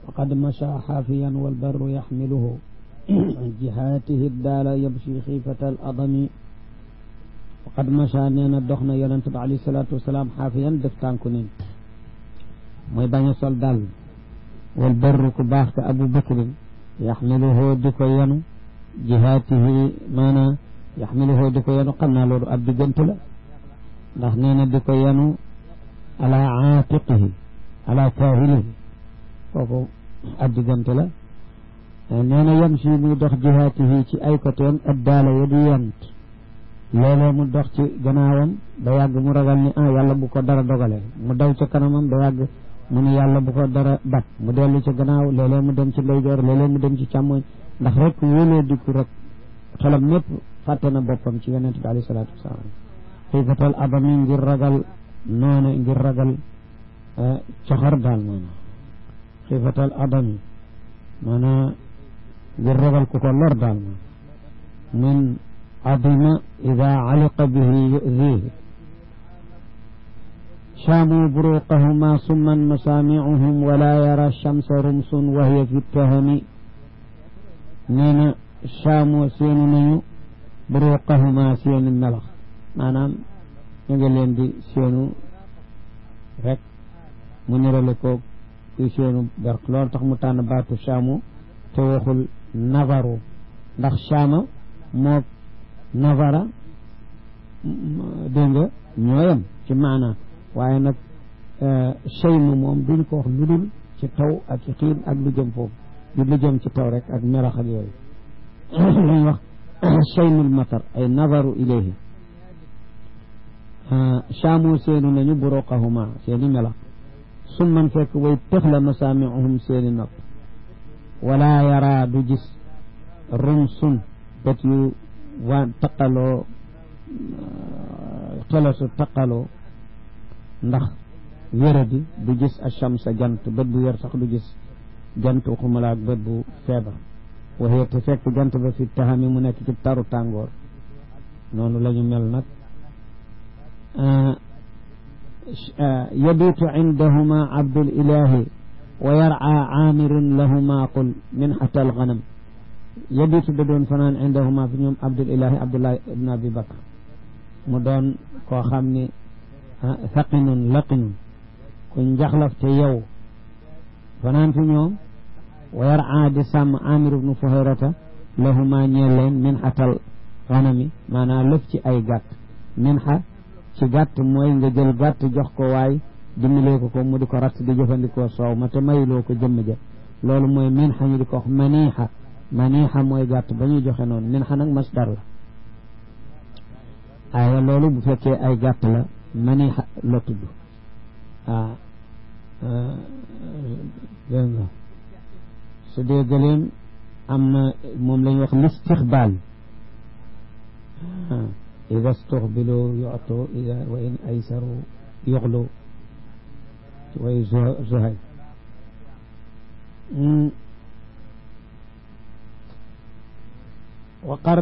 faqad masha xaafiyan walbarru yaxmiluhu jihaatihi daala yabshi xiifata al adami faqad masha nee na dox na yonent bi alayhi salaatu wasalaam xaafiyan def tànku nin mooy bañ a sol dàll walbarru ku baax ka abu bakrin yaxmiluhu di ko yenu jihaatihi maanaam yaxmiluhu di ko yenu xam naa loolu ab diggante la ndax nee na di ko yenu ala aatiqihi ala kaahilihi kooku ab diggante la nee na yem si muy dox jihaatihi ci ay côtéem addaala ya di yent léeg-léeg mu dox ci gannaawam ba yàgg mu ragal ni ah yàlla bu ko dara dogalee mu daw ca kanamam ba yàgg mu ni yàlla bu ko dara bat mu dellu ca gannaaw léeg-léeg mu dem ci ndeyjoor léeg-léeg mu dem ci càmmoñ ndax rek wóoloo dikku rek xelam mépp fàtte na boppam ci yonent bi alayhi salaatu wasalaam xiifatal adami ngir ragal noonu ngir ragal coxor daal maanaam xiifatal adami maanaam ngir ragal ku ko lor daal maanaam min adima ida aliqa bihi yudihi شاموا بروقهما صما مسامعهم ولا يرى الشمس رمس وهي في التهم نينا شاموا سين نيو بروقهما سين الملخ maanaam ñu ngi leen di seenu rek mu nirale ko kuy seenu berk loolu tax mu tànn baatu shaamu te waxul navaru ndax shaama moo navara dégg nga ñooyam ci maanaa waaye nag cheyma moom duñ ko wax lu dul ci taw ak ci xiin ak lu jëm foofu du lu jëm ci taw rek ak melax ak yooyu luñ wax cheymul matar ay nazaru ilayhi chaamu seenu nañu buroqahuma seeni melax sun man fekk way tëx la masaamiuhum seeni nopp wala yara du gis rum sun bët yu waa taqaloo xelasu taqaloo ndax wéradi du gis achamsa jant bët bu wér sax du gis jant waxumala ak bët bu feebar waxee te fekk jant ba fi taxami mu nekk ci taru tàngoor noonu la ñu mel nag yabitu indahuma abdul ilahi wa yar'a aamirun lahuma qul min xata alganam yabitu da doon fanaan indahuma fi ñoom abdul ilahi abdullahi ibn abi bakr mu doon koo xam ni saqinun laqinun ku njaxlaf te yow fanaan fi ñoom wa yar'a di sàmm amir ibnu fuhayrata lahuma ñeel leen min xatal xanami maanaam lëf ci ay gàtt min xa ci gàtt mooy nga jël gàtt jox ko waay dimbalee ko ko mu di ko ratt di jëfandikoo soow ma te mayuloo ko jëmm ja loolu mooy min xa ñu di ko wax maniixa maniixa mooy gàtt ba ñuy joxe noonu min xa nag masdar la aaya loolu bu fekkee ay gàtt la maniixa la tudd ah dégg nga su dee gëleem am na moom la ñuy wax listixbaal ida stuxbiloo yoto ida wa in aysaru yoxlu way zuhay وقر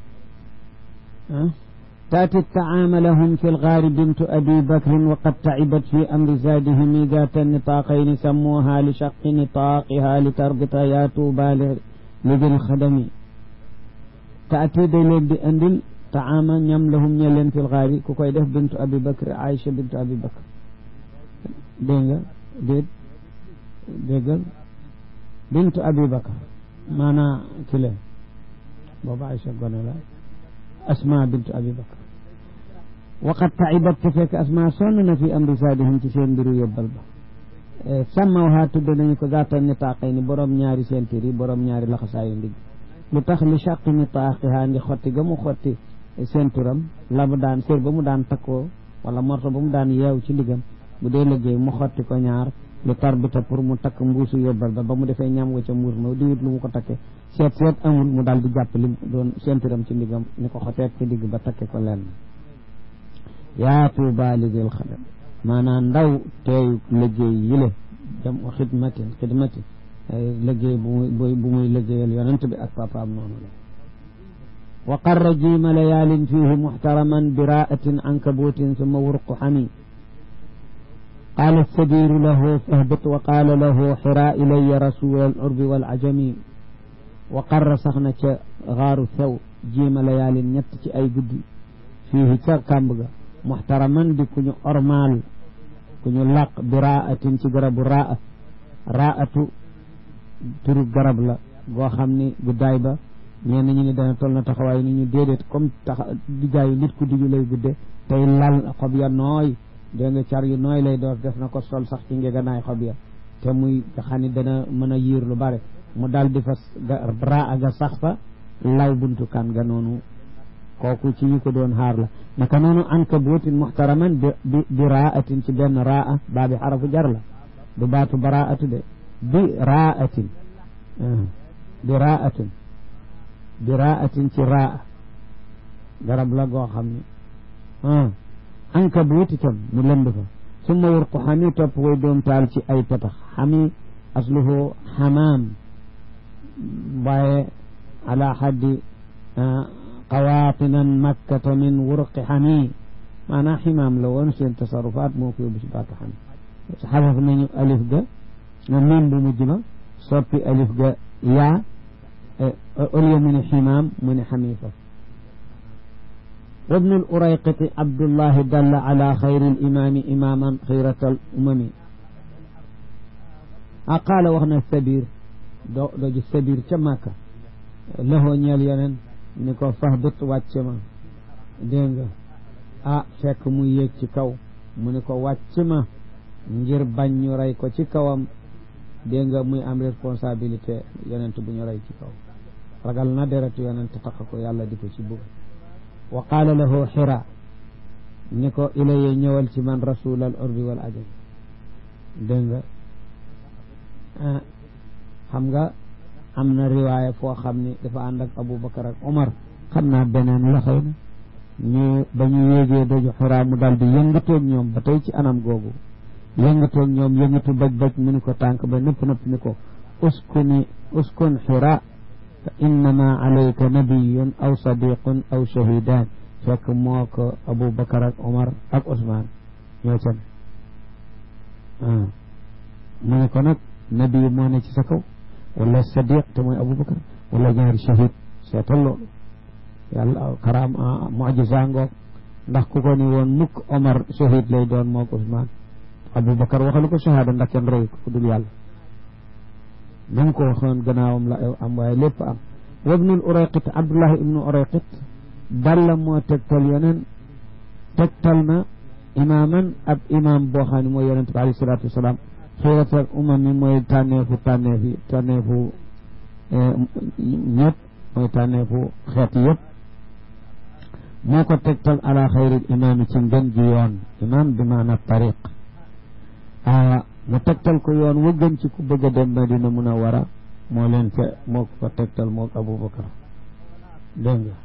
تأتي الطعام لهم في الغار بنت أبي بكر وقد تعبت في أمر زادهم ذات النطاقين سموها لشق نطاقها لتربط يا توبى لذي الخدم تأتي دليل بأندل طعام ñam lahum ñe leen fil gaari ku koy def bintu abi bakr aïcha bintu abi bakr dégg nga déet déggal bintu abi bakr maanaa ki leen booba aïcha gone la asma bintu abi bakr waqad taibat te fekk asma sonn na fi amri saadihim ci seen mbiru yóbbal ba sàmmawhaa tudd nañu ko zaata nitaaqay ni borom ñaari sentir yi borom ñaari laxasaayu ndigg lu tax li chaqi nitaaqihaa ndi xotti ga mu xotti senturam la mu daan sér ba mu daan takkoo wala morto ba mu daan yeew ci ndiggam bu dee liggéey mu xotti ko ñaar lu tarbita pour mu takk mbuusu yóbbal ba ba mu defee ñam nga ca mbuus ma di wut lu mu ko takke seet seet amul mu daal di jàpp li doon senturam ci ndiggam ni ko xoteet ci digg ba takke ko lenn yaa tuuba li dil xadam maanaam ndaw teeyu liggéey yile jam o xidmatin xidmatin liggéey bu muy bu muy liggéeyal yonent bi ak papaam noonu la wa qarra jiima layaalin fihi muxtaraman biraatin ankabuutin summa wurqu xami qaala sabiru lahu fahbit wa qaala lahu xira ilaya rasul al urbi wal ajami wa qarra sax na ca xaaru sew jiima layaalin ñett ci ay guddi fii ca kàmb ga muxtaraman di ku ñu ormaal ku ñu làq bi raatin ci garabu raa raatu turu garab la goo xam ni guddaay ba ñenn ñi ni dana toll na taxawaay ni ñu déedéet comme tax diggaayu nit ku diggu lay gudde tey lal xob ya nooy dégg nga car yu nooy lay door def na ko sol sax ci ngeganaay xob ya te muy nga xam ni dana mën a yiir lu bare mu daal di fa raa ga sax fa law buntu kan ga noonu kooku ci ñu ko doon xaar la naka noonu ankabuutin muxtaraman bi bi raatin ci benn raa baa bi xarafu jar la du baatu baraatu de bi raatin bi raatin bi raatin ci raa garab la goo xam ni ankabuut itam mu lënd fa summa wurqu xami topp way doom taal ci ay petax xami asluhu xamaam waaye ala xaddi qawaatinan makkata min wurqi xami maanaam ximaam la woon seen tasarufaat moo ko yóbbu ci baatu xami xasaf nañu alif ga nga miim bu mujj ba soppi alif ga yaa au lieu mu ne ximaam mu ne xamifa وابن الأريقط عبد الله دل على خير الإمام إماما خيرة الأمم أقال وغنى السبير دو, دو السبير كماكا له نيال ينن نكو فهبط واتشما دينغا ah fekk mu yéeg ci kaw mu ne ko wàcc ma ngir bañ ñu rey ko ci kawam dégg nga muy am responsabilité yonent bu ñu rey ci kaw ragal na deretu yonent tax ko yàlla di ko ci bugg wa qaala lahu xira ni ko ilaye ñëwal ci man rasul al urbi wal ajam dégg nga xam nga am na riwaaya foo xam ni dafa ànd ak aboubacar ak omar xam naa beneen la xëy na ñu ba ñu yéegee doju xiraa mu daal di yëngatoog ñoom ba tey ci anam googu yëngatoog ñoom yëngatu baj baj mu ni ko tànk ba nëpp nëpp ni ko uskuni uskun xira fa innama alayka nabiyun aw sadiqun aw shahidan fekk moo ko aboubacar ak omar ak ousmane ñoo can mu ne ko nag nabiyu moo ne ci sa kaw wala sadiq te mooy aboubacar wala ñaari shahid seetal loolu yàlla karaam mujisa ngoog ndax ku ko ni woon mukk omar shahid lay doon moo ko ousmane aboubacar waxalu ko shahada ndax kenn rey ko ku dul yàlla na mu ko waxoon gannaawam la am waaye lépp am wabnul urayqit abdullah ibnu urayqit dalla moo tegtal yeneen tegtal na imaaman ab imaam boo xam ne mooy yonente bi alayhi salaatu wasalaam xiiratal umam mi mooy tànneefu tànneef yi tànneefu ñëpp mooy tànneefu xeet yëpp moo ko tegtal ala xayril imaam ci ngën ji yoon imaam bi maana tariq mu tegtal ko yoon wa gën ci ku bëgg a dem Madina Munawara moo leen fe moo ko tegtal moo Abubakar dégg nga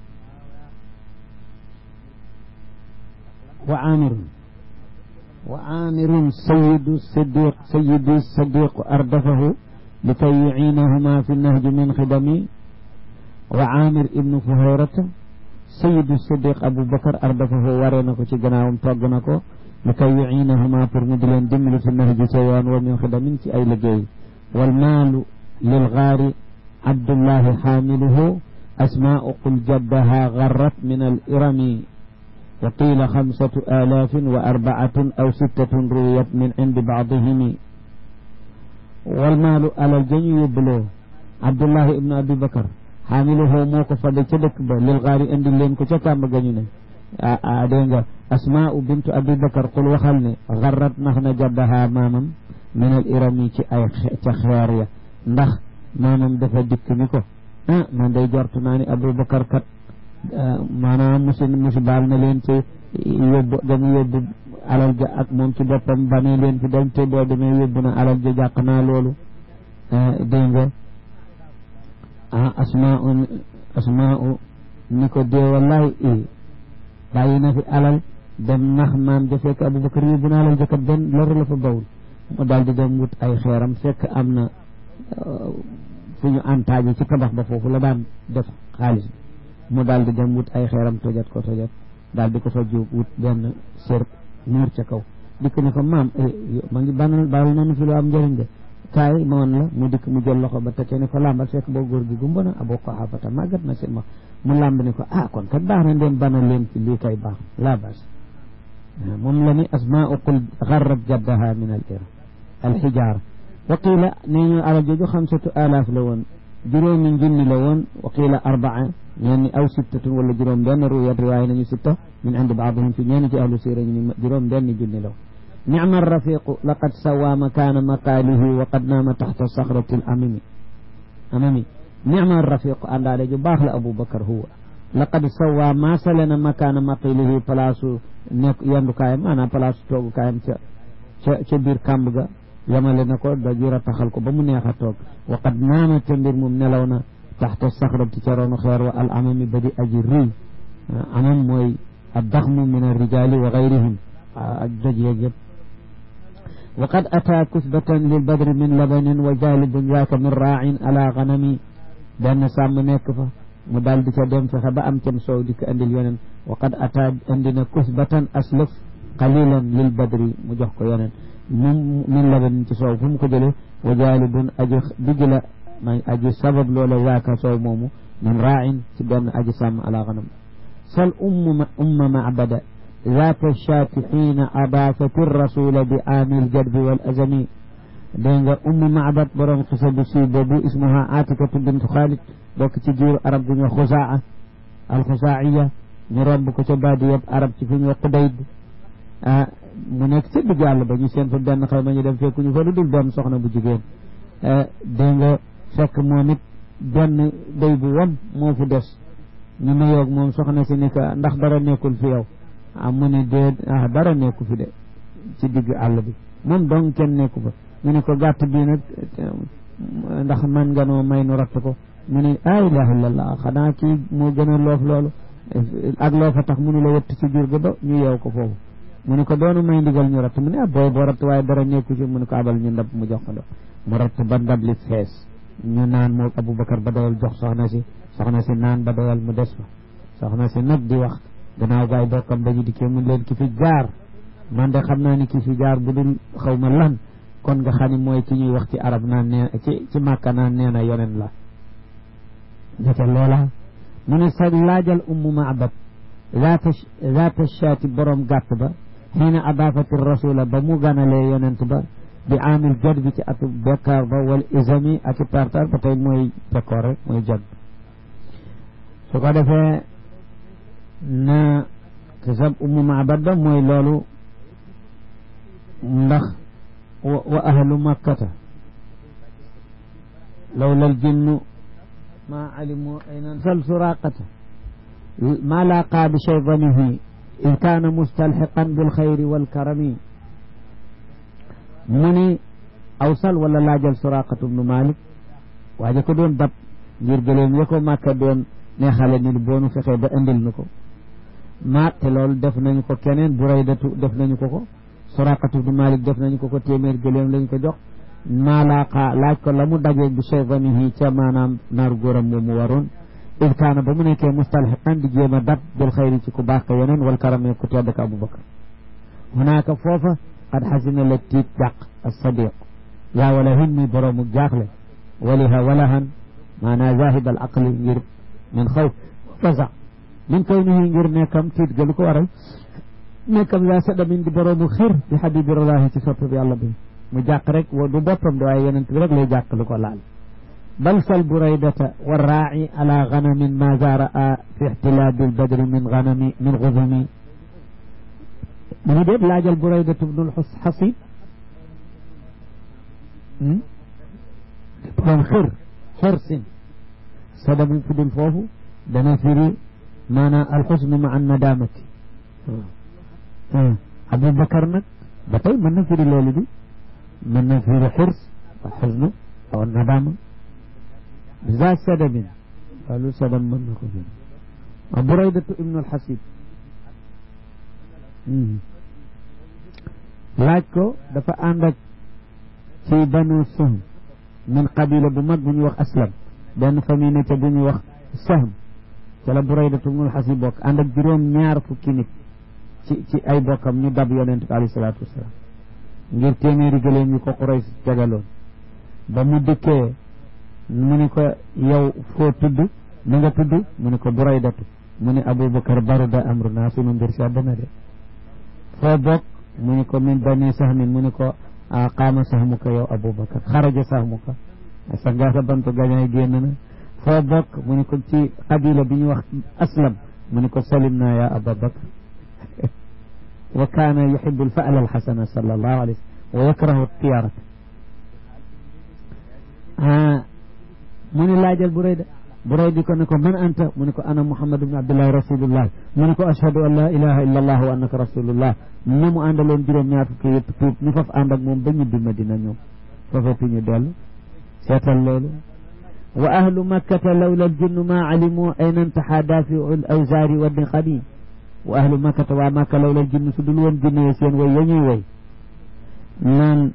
wa amirun wa amirun sayidu sadiq sayidu sadiq ardafahu li kay yuciinahuma fi nahji min xidami wa amir ibnu fuhayrata sayidu sadiq Abubakar ardafahu waree na ko ci gannaawam togg na ko li kay yuciinahuma pour mu di leen dimbali fi nahji ca yoon wa min xidamin ci ay liggéey wal maalu lil gaari abdullahi xaamiluhu asmaau qul jaddaha garrat min al irami wa qiila xamsatu alaafin wa arbaatun aw sittatun ruwiyat min cindi baadihimi wal maalu alal jañu yóbbuloo abdullahi ibnu abi bakar xaamiluhu moo ko fadde ca dëkk ba lil gaari indi leen ko ca kàmb gañu ne a dégg nga asmaau bintu abi bakar qul waxal ne garrat nax na jaddaha maamam min al irami ci ay ca xeer ya ndax maamam dafa dikk ni ko ah man day jortu naa ni aboubacar kat maanaam musi musi baal na leen te yóbbu damu yóbbu alal ja ak moom ci boppam ba ne leen fi dem te boo demee yóbbu na alal ja jàq naa loolu dégg nga ah asmaau asmaau ni ko dee wallahi i bàyyi na fi alal dem nax maam ja fekk aboubacar yóbbu na alal ja kat benn loru la fa bawul mu daal di dem wut ay xeeram fekk am na fu ñu antaaje ci tabax ba foofu la daan def xaalis mu daal di dem wut ay xeeram tojat ko tojat daal di ko fa jóg wut benn sér muur ca kaw dikk ne ko maam ma ngi banal baal nañu fi lu am njëriñ de kaay ma woon la mu dikk mu jël loxo ba teke ne ko làmbal fekk boo góor gi gumba na aboo ko xaafata màggat na seen ma mu làmb ne ko ah kon kat baax na ndeen bana leen ci lii kay baax laa bas moom la ni asmaau qul garrat jaddaha min al ir al xijaara wa qiila nee ñu alal jooju xamsatu alaaf la woon juróomi junni la woon wa qiila arbaa ñeen ni aw sittatun wala juróom benn ruwayat riwaaya nañu sitta min indi baadihim fi ñeen ci ahlu siira ñu ni juróom benn junni la woon nicma rafiqu laqad sawa makaana maqaalihi wa qad naama taxta saxrati l amami amami nicma rafiqu àndaale ju baax la aboubacar huwa laqad sawa maasale na makaana maqilihi place nekk yendukaayam maanaam place toogukaayam ca ca ca biir kàmb ga yamale na ko da jura taxal ko ba mu neex a toog wa qad naama te mbir moom nelaw na taxta saxrati ca roonu xeer wa al amami ba di aji rëy amam mooy addaxmu min arrijaali wa gayrihim ak doj yeeg yëpp wa qad ataa kusbatan lil badri min labanin wa jalibun yaaka min raacin ala ganami benn sàmm nekk fa mu daal di ca dem fexe ba am cam soow di ko andil yeneen wa qad ataa andi na kusbatan aslëf qalilan lil badri mu jox ko yeneen moom min labanin ci soow fu mu ko jëlee wa jalibun aji digg la may aji sabab loola yaaka soow moomu min raacin ci benn aji sàmm ala ganam sal umma umma macbada ذات الشاة حين أضافت الرسول بعام الجدب والأزم دينغ أم معبد برم خسب بو اسمها عاتكة بنت خالد دوك تجير عرب دنيا خزاعة الخزاعية نرب كتبادية عرب تفين وقديد آه mu nekk ca digg àll ba ñu seen fa benn xaw ma ñu dem fekku ñu fa lu dul doom soxna bu jigéen dégg nga fekk moom it benn day bu wam moo fu des ñu nuyoog moom soxna si ni ko ndax dara nekkul fi yow ah mu ne dee ah dara nekku fi de ci digg àll bi moom dong kenn nekku fa mu ne ko gàtt bii nag ndax man nga noo may nu ratt ko mu ne ah ilaha illallah xanaa kii moo gën a loof loolu ak loo fa tax mu ne la wëtt ci jur ga do ñu yeew ko foofu mu ne ko doonu may ndigal ñu ratt mu ne ah booy boo ratt waaye dara nekku ci mu ne ko abal ñu ndab mu jox ko do mu ratt ba ndab li fees ñu naan moo Aboubacar ba doyal jox soxna si soxna si naan ba doyal mu des fa soxna si nag di wax gannaaw gaay bokkam dañu dikkee mun leen ki fi jaar man de xam naa ni ki fi jaar bu dul xaw ma lan kon nga xam ne mooy ki ñuy wax ci arab naan nee ci ci màkka naan nee na yonen la ndeke loola mu ne sa laajal ummu maabad zaata zaata shaati borom gàtt ba xiina adaafati rasula ba mu ganalee yonent ba bi amil jot bi ci atu bekkaar ba wal isami ak i tartar ba tey mooy bekkoor rek mooy jot su ko defee na kisab ummu maabad ba mooy loolu ndax wa ahlu makkata lawla aljinnu ma alimu ayna sal suraqata ma laqa bi shaydanihi in kaana mustalxiqan bilxayri walkarami mu ni awsal wala laajal suraqatu bnu malik waaje ko doon dab ngir gëleem ya ko màkka doon neexale ni boonu fexee ba indil nu ko ma te loolu def nañu ko keneen buraydatu def nañu ko ko suraqatu bnu malik def nañu ko ko téeméer gëleem lañu ko jox maalaqa laaj ko la mu dajee bi shaydanihi ca maanaam naaru góoram moom mu waroon id kaana ba mu nekkee mustalxiqan di jéem a dab bil xayri ci ku baax ka yeneen wal karame ku tedd ka abubakar hunaaka foofa qad xasina la tiit jàq as-sadiq yaa wala hin mi boroomu jaaxle waliha walahan maanaa zahid al aqli ngir min xaw fasa min kawnihi ngir nekkam tiit ga lu ko waral nekkam yaa sadamin di boroomu xir bi xabibirallahi ci sopp bi yàlla bi mu jàq rek du boppam de waaye yeneen bi rek lay jàq lu ko laal bal sal buraydata warraaci ala ganamin ma zaraa fi ixtilaabi lbadri min ganami min guzumi mu ngi déet laajal buraydatu bnul xasib borom xir xirsin sadamu fi dul foofu dana firi maanaam alxusnu ma an nadamati aboubacar nag ba tey mën na firi loolu bi mën na firi xirs wa xusnu aw nadama za sadamin loolu sadam mën na ko firi wa buraydatu ibnu alxasib laaj ko dafa ànd ak ci banu sahm min qabila bu mag bu ñuy wax aslam benn famille ne ca bu ñuy wax sahm ca la buraydatu ibnu alxasib bokk ànd ak juróom ñaar fukki nit ci ci ay bokkam ñu dab yonent bi alayhi salaatu wasalaam ngir téeméeri gëléem yi ko Quraysh jagaloon ba mu dikkee mu ni ko yow foo tudd na nga tudd mu ni ko Buraydatu mu ni Abubakar baruda amruna sunu mbir sedd na de foo bokk mu ni ko min bani sahmin mu ni ko qaama sahmuka yow Abubakar xaraja sahmuka sa ngaa sa bantu gañaay génn na foo bokk mu ni ko ci qabila bi ñu wax aslam mu ni ko salim naa ya Abubakar wa kaana yuhibu alfa'la alxasana sallallahu alayhi wa sallam wa yakrahu tiyarata mu ni laajal Burayda Burayda ko ne ko man anta mu ne ko ana Muhammad ibn Abdullah rasulullah mu ne ko ashhadu an la ilaha illa allah wa annaka rasulullah na mu àndaloon juróom ñaar fukki yëpp tuub ñu faf ànd ak moom ba ñibbi Madina ñoom fafati ñu dellu seetal loolu wa ahlu makkata lawla aljinnu ma alimu ayna intaha dafiu al awzaari wa niqami wa ahlu makkata waa makka lawla aljinnu su dul woon jinne yi seen way ya ñuy way naan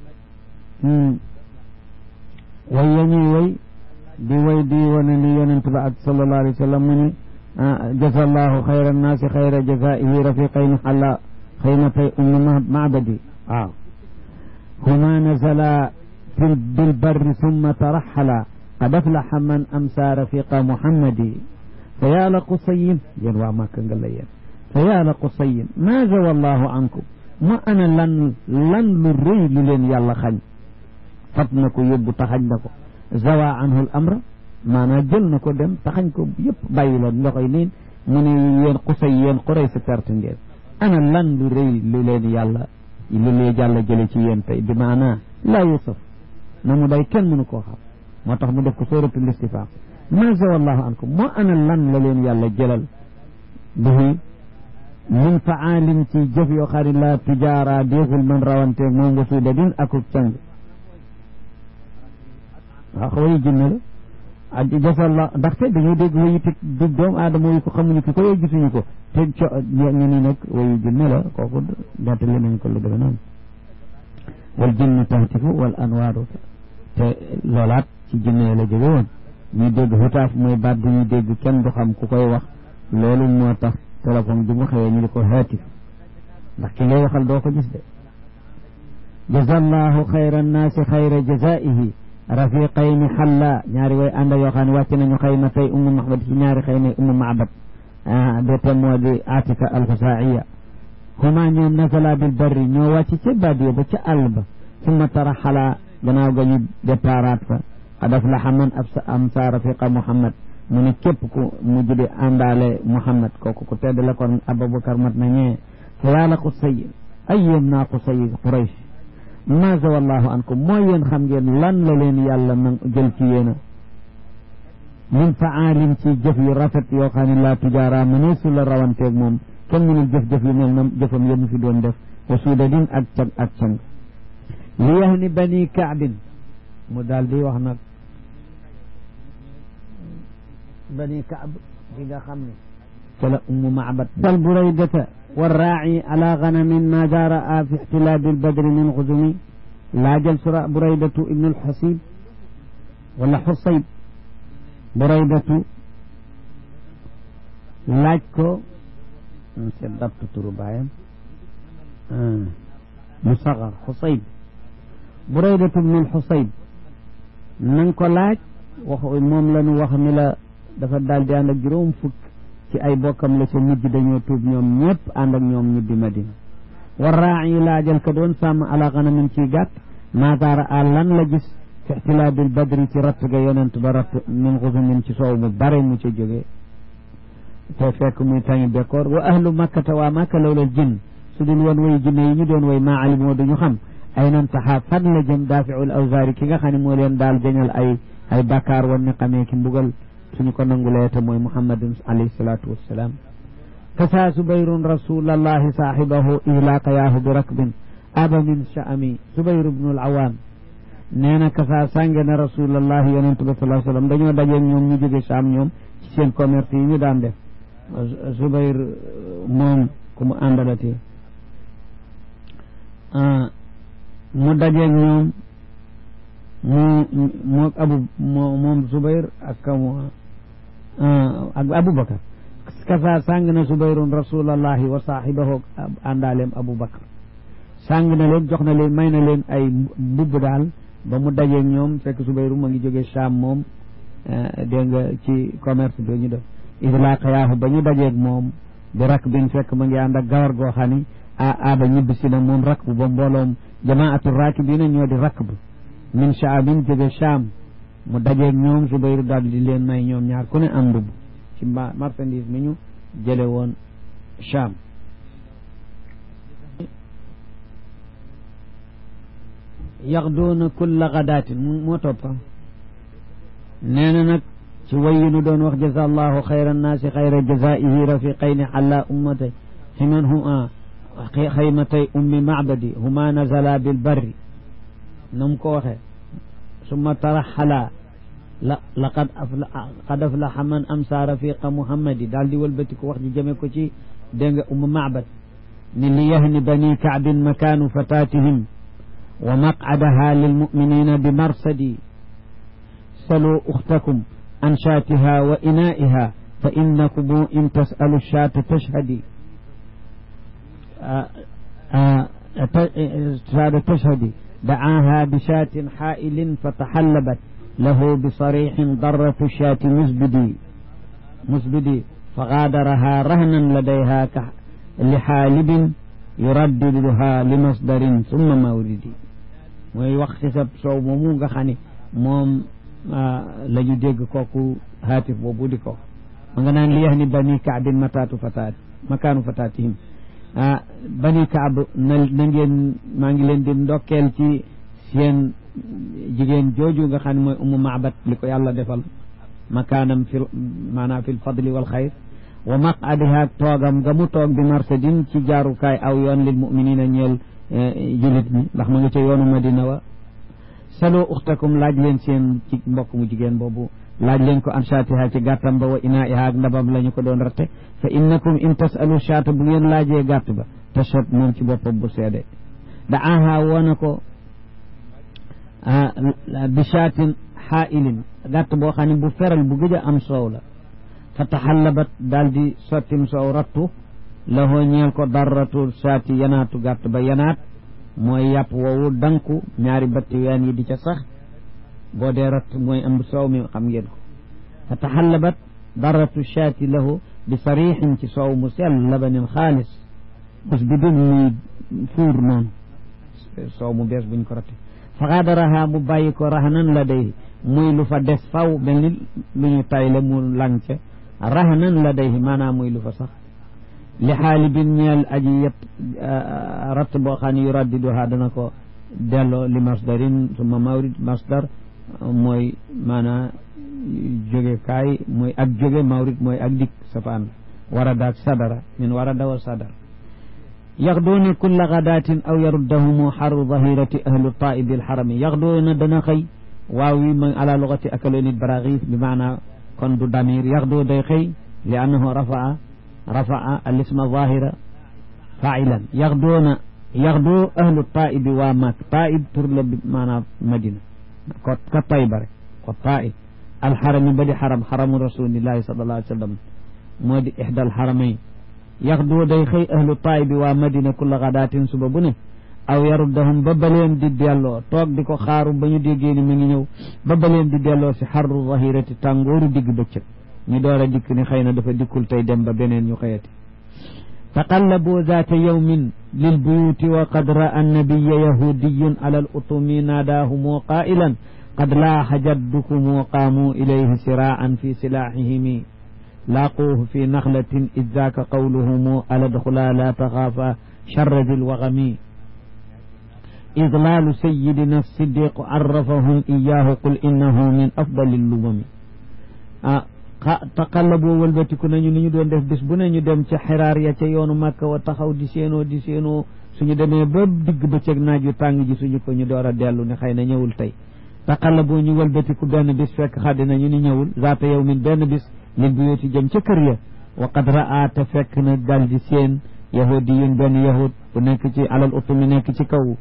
way ya ñuy way di way di wane li yonent ba ak sallallahu alayhi wa sallam mu ni jaza allahu xayra annaasi xayra jazaihi rafiqayni xalla xaymatay ummi macbadi waaw huma nazala fi bilbarri summa taraxala qad aflaxa man amsa rafiqa muhammadi fa yaa la qusayin yéen waa màkk nga la yéen fa yaa la qusayin maa zawa allahu ankum ma ana lan lan lu rëy lu leen yàlla xañ fab na ko yóbbu taxañ na ko zawa anhu al amra maanaam jël na ko dem taxañ ko yëpp bàyyi leen ndoxoy niin mu ne yéen xusay yéen xuray sa perte ngeen ana lan lu rëy lu leen yàlla lu leen yàlla jële ci yéen tey bi maanaa laa yusuf na mu day kenn mënu koo xam moo tax mu def ko suratul istifam ma zawa allahu ankum moo ana lan la leen yàlla jëlal bihi min faalin ci jëf yoo xari la tujaara déexul man rawanteeg moom nga suuda din akub càng waaw wayu jinne la a jasalla ndaxte dañuy dégg wayu te du doomu aadama yi ko xamuñu ki ko yooyu gisuñu ko te co ñu ni nag wayu jinne la kooku nettali nañ ko lu deme noonu wal jinne tahtifu wal anwaaru te loolaat ci jinne la jóge woon ñuy dégg xutaaf mooy baat bu ñuy dégg kenn du xam ku koy wax loolu moo tax téléphone bi mu xëyee ñu di ko haatif ndax ki ngay waxal doo ko gis de jazallahu xayra annaasi xayra jazaihi rafiqayni xalla ñaari way ànda yoo xam ne wàcc nañu xayma tey ummu mahbad ci ñaari xëy na ummu maabad de te moo di atika alxusaiya huma ñoom nazala bil barri ñoo wàcc ca badiya ba ca àll ba summa taraxala gannaaw ga ñu départaat fa qad aflaxa man amsa rafiqa muhammad mu ne képp ku mujj di àndaale muhammad kooku ku tedd la kon abubakar mat na ñee fa yàlla qusay ay yéem naa qusay quraysh ma zawa allahu ankum mooy yéen xam ngeen lan la leen yàlla na jël ci yéena min faalin ci jëf yu rafet yoo xam ne laa tujaara mëneesu la rawanteeg moom kenn mënul jëf-jëf yu mel na jëfam yëmu fi doon def wa suudadin ak cag ak cang li yahni bani kaabin mu daal di wax nag bani kaab gi nga xam ne ca la ummu maabad dal buraydata والراعي على غنم ماذا رأى في احتلال البدر من غزم لا جلس بريدة ابن الحسيب ولا حصيب بريدة لاجكو سدبت تربايا آه. مصغر حصيب بريدة ابن الحصيب ننكو لاج وخ موم لنو وخ ملا dafa daal di ànd ak juróom fukk ci ay bokkam la ca mujj dañoo tuub ñoom ñëpp ànd ak ñoom ñibbi madina war raayi laajal ka doon sàmm ala xanamin ciy gàtt maataara a lan la gis fi ixtilaabil badri ci ratt ga yonent ba ratt min xusumin ci soow mu bare mu ca jógee te fekk muy tañi bekkoor wa ahlu makkata waa makka lawlal jinn su dul woon way jinne yi ñu doon way maa alimoo duñu xam ay nan taxaa fan la jëm daafiul awzaari ki nga xam ne moo leen daal jañal ay ay bakkaar wan ni xamee ki mbugal suñu ko nangulee te mooy muhammadin alayhi salaatu wassalaam kasaa subayrun rasulallahi saaxibahu ihlaaka yaahu bi rakbin aba min sha'ami subayr ibnu al-awaam nee na kasaa sànge na rasulallahi yonent bi sallallahu alayhi wasallam dañoo daje ñoom ñu jóge saam ñoom ci seen commerce yi ñu daan def subayr moom ku mu àndalati mu daje ñoom mu moo abu moom subayr ak kamu ak Aboubacar kasa sàng na subayrun rasulallahi wa saaxibahu àndaaleem abu bakar sàng na leen jox na leen may na leen ay mbubb daal ba mu dajeeg ñoom fekk subayru ma ngi jógee Sham moom dégg nga ci commerce bi ñu def idlaqayaahu ba ñu dajeeg moom bi rak bin fekk ma ngi ànd ak gawar goo xam ni a aaba ñibbisi na moom rak bu ba mbooloom jamaatu raakibina ñoo di rak bu min shaabin jóge Sham mu dajeeg ñoom subayru daal di leen may ñoom ñaar ku ne am mbubb ci marchandise mi ñu jële woon Sham yaxduuna kulla gadaatin moo toppa nee na nag ci wayi nu doon wax jaza allahu xayra annaasi xayra jazaihi rafiqayni xalla ummata ximan huma xaymatay ummi macbadi huma nazala bilbarri na mu ko waxe summa taraxala la laqad afla qad aflaxa man amsa rafiqa muhammadi daal di wëlbati ko wax ji jëme ko ci dégg nga umma macbad ni li yahni bani kaabin makaanu fatatihim wa maqcadaha lilmuminina bi marsadi saluu uxtakum an shaatiha wa inaa'iha fa innakum in tasalu shaata tashhadi shaata tashhadi dacaaha bi shaatin xaa'ilin fataxallabat lahu bisarixin darratu shaati musbidi musbidi فغادرها رهنا لديها لحالب يرددها لمصدر ثم مورد mooy wax ci sa soow moomu nga xam ne moom la ñu dégg kooku haatif boobu di ko ma nga naan li yax ni bani kaabin mataatu fataat makaanu fataatihim ah bani kaab na na ngeen maa ngi leen di ndokkeel ci seen jigéen jooju nga xam ne mooy umu maabat li ko yàlla defal makaanam fi maanaam fi lfadli wal xayr wa maqadiha toogam nga mu toog bi marsadin ci jaarukaay aw yoon lil muminina ñeel julit ñi ndax ma nga ca yoonu madina wa saloo uxtakum laaj leen seen ci mbokk mu jigéen boobu laaj leen ko an shaatiha ci gàttam ba wa inaiha ak ndabam la ñu ko doon ratte fa innakum in tasalu shaata bu ngeen laajee gàtt ba tashab moom ci boppam bu seede da aha woona ko bi shaatin xaailin gàtt boo xam ne bu feral bu gëj a am soow la fa taxallabat daal di sottim soow rattu lahoo ñeel ko darratu saati yanaatu gàtt ba yanaat mooy yàpp woowu danku ñaari batti ween yi di ca sax boo dee ratt mooy am soow mi xam ngeen ko fa taxallabat darratu saati lahu bi sarixin ci soow mu sell labanin xaalis bus bi dun muy fuur noonu soow mu bees buñ ko ratte fa xaadaraha mu bàyyi ko raxanan la day muy lu fa des faw mel ni lu ñu tayle mu lang ca raxanan la day maanaam muy lu fa sax li xaalibin ñeel aji yet ratt boo xam ne yu raddiduha dana ko delloo li masdarin suma mawrid masdar mooy maanaa jóge kaay mooy ak jóge mawrid mooy ak dik safaan warada ak sadara min warada wa sadar yaxduuna kulla gadaatin aw yaruddahumu xaru zahirati ahlu taibi alxarami yaxduuna dana xëy waaw wi ma ala lugati akalonit baraxis bi maanaa kon du damir yaxdu day xëy li annahu rafaa rafaa alisma zahira failan yaxduuna yaxdu ahlu taibi waa maak taib tur la bi maanaam madina ko ka tayba rek ko taib alxarami ba di xaram xaramu rasulillahi sallallahu alayhi wa sallam moo di ixda alxaramayn yaxdu day xëy ahlu taibi waa madina kulla gadaatin suba bu ne aw yaruddahum ba baleen di delloo toog di ko xaaru ba ñu déggee ni mi ngi ñëw ba baleen di delloo si xarru zahirati tàngooru digg bëccëg ñu door a dikk ni xëy na dafa dikkul tey dem ba beneen ñu xëyati taqallabu zaata yawmin lil buyuti wa qad ra'a annabiya yahudiyun ala al utumi naadaahumu qaa'ilan qad laaxa jaddukum wa qaamu ilayhi siraa'an fi silaaxihimi laaquuhu fi naxlatin id zaaka qawluhumu ala dxula la taxaafa charra dil wagami idlaalu sayidina siddiq arrafahum iyaahu qul innahu min afdali lumami ah taqallaboo wëlbatiku nañu ni ñu doon def bis bu ne ñu dem ca xiraar ya ca yoonu màkka wa taxaw di séenoo di séenoo suñu demee ba digg bëccëg naaj yu tàng ji suñu ko ñu door a dellu ne xëy na ñëwul tey taqallaboo ñu wëlbatiku benn bis fekk xaddi nañu ni ñëwul zaata yow min benn bis lil bu yooti jëm ca kër ya wa qad raa te fekk na dal di seen yahudi yun benn yahud bu nekk ci alal utu mi nekk ci kaw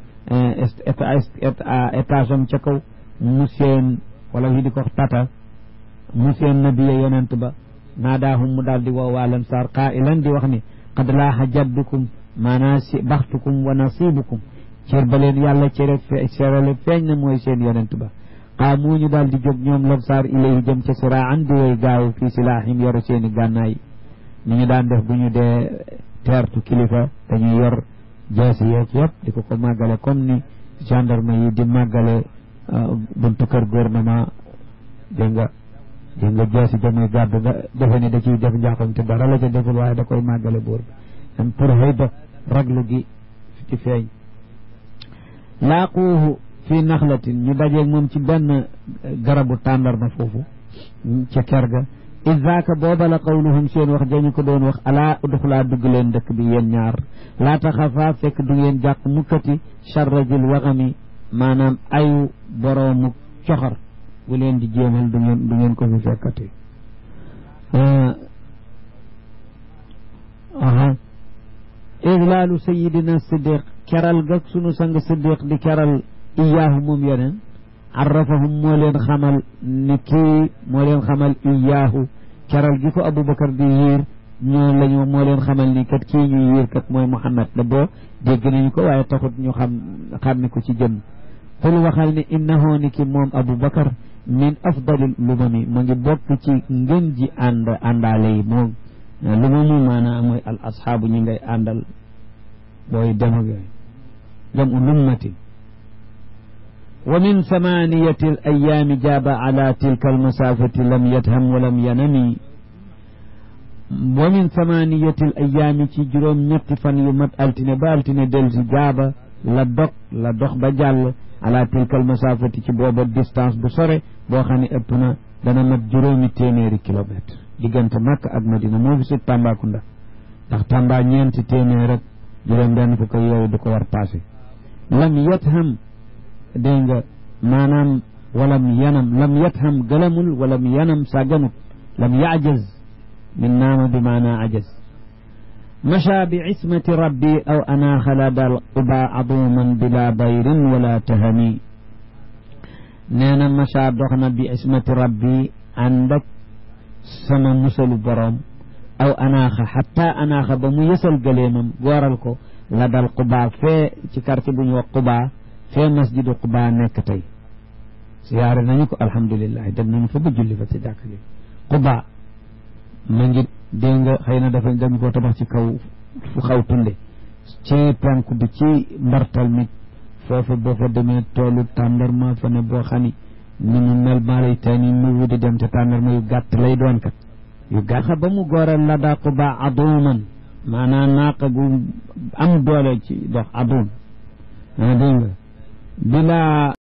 étage am ca kaw mu seen wala yi di ko tata mu seen nabiya yonent ba naadaahum mu daal di woo waa lansaar qaa'ilan di wax ni qad laaxa jaddukum maanaa si baxtukum wa nasibukum cër ba leen yàlla cere cerale feeñ na mooy seen yonent ba qaamu ñu daal di jóg ñoom lansaar ilayhi jëm ca siraan di way gaaw fii silaahim yoru seeni gànnaay ni ñu daan def bu ñu dee teertu kilifa dañuy yor jeesi yeeg yëpp di ko ko màggale comme ni gendarme yi di màggale buntu kër gouvernement dégg nga dégg nga jeesi jamuy gàddu nga defe ni da ciy def njaaxam te dara la ca deful waaye da koy màggale buur bi am pour xëy ba raglu gi ci feeñ laaquuhu fii naxlatin ñu dajeeg moom ci benn garabu tàndarma foofu ca ker ga isaaka booba la qawluhum seen wax dañu ko doon wax alaa uduxulaa dugg leen dëkk bi yéen ñaar laa taxafaa fekk du ngeen jàq mukkati charrajil waxami maanaam ayu boroomu coxor bu leen di jéemal du ngeen du ngeen ko fi fekkati aha iglaalu sayidina siddiq keral ga sunu sang siddiq di keral iyaahu moom yeneen arrafahum moo leen xamal ni kii moo leen xamal iyaahu keral gi ko aboubacar di yiir ñoo lañu moo leen xamal ni kat kii ñuy yiir kat mooy muhammad la boo dégg nañu ko waaye taxut ñu xam xàmmi ko ci jëm xul waxal ni innahu ni ki moom aboubacar min afdalil lumami ma ngi bokk ci ngën ji ànd àndaale yi moom lumamu maanaam mooy al asxaabu ñi ngay àndal booy dem ak yooyu jam u lummatin wa min samaniyati al ayaami jaaba ala tilka almasafati lam yatham wa lam yanami wa min samaniyati al ayaami ci juróom ñetti fan yu mat altine ba altine del si jaaba la dog la dox ba jàll ala tilka almasafati ci booba distance bu sore boo xam ne ëpp na dana mat juróomi téeméeri kilomètre diggante Makka ak Madina moo fi sut Tambacounda ndax Tamba ñeenti téeméer rek juróom benn fukk yooyu du ko war passé lam yatham dégg nga maanaam walam yanam lam yatham gëlamul walam yanam sàgganut lam yaajaz min naama bi maanaa ajaz macha bi ismati rabbi aw anaaxa la dal quba aduman bila bayrin wala tahami nee na macha dox na bi ismati rabbi ànd ak sama musalu boroom aw anaaxa xatta anaaxa ba mu yësal gëleemam gooral ko la dal quba fee ci quartier bu ñu wax quba fee masjidu quba nekk tey siyaare nañu ko alhamdulilah dem nañu fa ba julli fa ci jàkk ji quba ma ngi dégg nga xëy na dafa dañu ko tabax ci kaw fu xaw tunde ci penku bi ci mbartal mi foofu boo fa demee toolu tàndarma fa ne boo xam ni ni mu mel maa lay tani mu wudi dem te tàndarma yu gàtt lay doon kat yu gàtt ba mu góoral la daa quba aduman maanaam naaqa gu am doole ci dox adum dégg nga bila